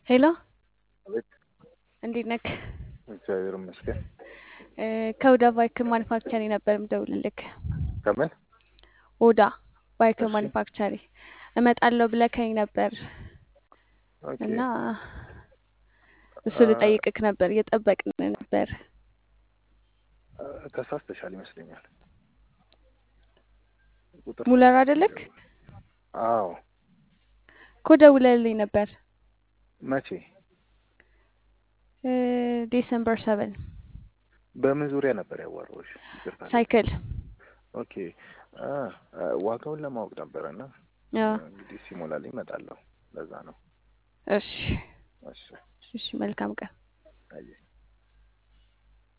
ሄሎ አቤት። እንዴት ነክ? እግዚአብሔር ይመስገን። ከኦዳ ባይክ ማኒፋክቸሪ ነበር የምደውልልክ። ከምን ኦዳ ባይክ እሺ። ማኒፋክቸሪ እመጣለሁ ብለከኝ ነበር ኦኬ እና እሱ አ- ልጠይቅክ ነበር፣ እየጠበቅን ነበር። አ- ተሳስተሻል ይመስለኛል። ቁጥር ሙለር አይደለክ? አዎ። እኮ ደውለልኝ ነበር መቼ? ዲሰምበር ሰቨን በምን ዙሪያ ነበር ያዋራሁሽ? ይቅርታ። ሳይክል ኦኬ አ አ፣ ዋጋውን ለማወቅ ነበረ እና አዎ። እንግዲህ ሲሞላልኝ እመጣለሁ። ለዛ ነው። እሺ እሺ እሺ፣ መልካም ቀን። አየህ